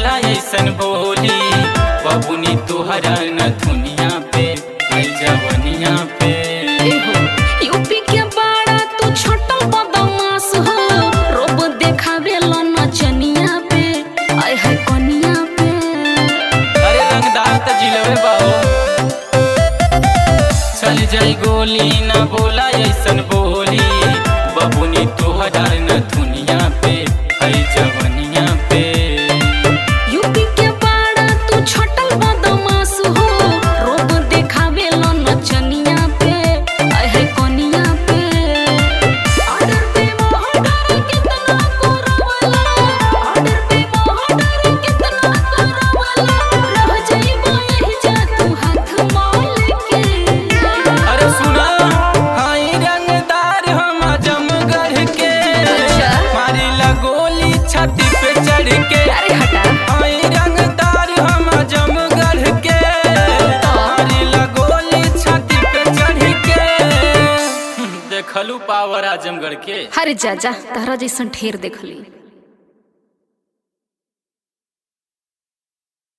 बोला ऐसन बोली बबुनी तुहरा न दुनिया पे आई जवनिया पे एहो, यूपी के बाड़ा तू छोटो बदमाश हो रोब देखावे लो नचनिया पे आय है कनिया पे अरे रंगदार त जिलवे बाओ चल जाई गोली न बोला ऐसन बोली बबुनी तुहरा न दुनिया पे आई जवनिया पे यूपी के बाड़ा तू छोटल बदमाश हो रोब देखावे लो नचनिया पे आय है कनिया पे ऑर्डर पे ऑर्डर कितना कोरवाला ऑर्डर पे ऑर्डर कितना कोरवाला रह जाइबो यही जा तू हाथ माल के अरे सुना हाई रंगदार हम जमगढ़ के अच्छा। मारी लगोली छाती पे चढ़ के अरे हटा हाई रंगदार हम जमगढ़ के मारी लगोली छाती पे चढ़ के देखलू पावर आजमगढ़ के अरे जा जा तारा जैसन ढेर देखली